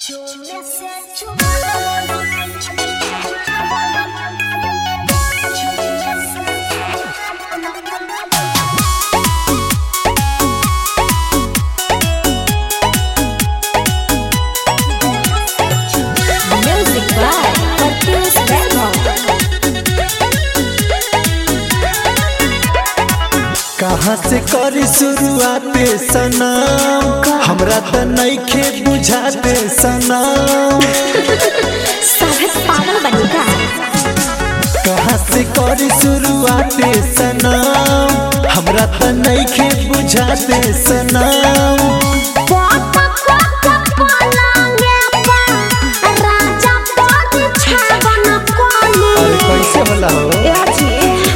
Music by Marcus Verbo. कहाँ से करी शुरुआत सनम हमरा त नइखे बुझाते सनम साहब पागल बनेगा कहाँ से करी शुरुआत सनम हमरा त नइखे बुझाते सनम अरे कैसे होला हो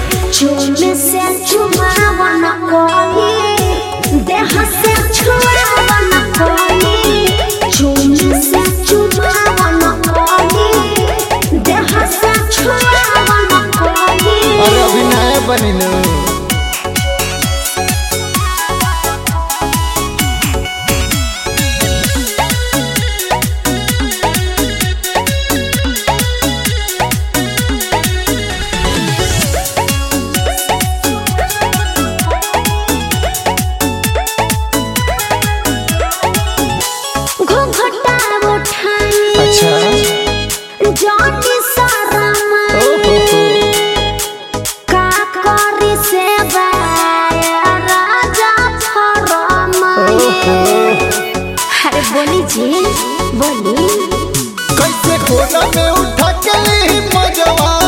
अरे अभी नया बनी नु घुघटा उठाई अच्छा जानी सारा ओ हो हो का करी से राजा फरमाई अरे बोली जी बोली कैसे कोना में उठा के ली मजवा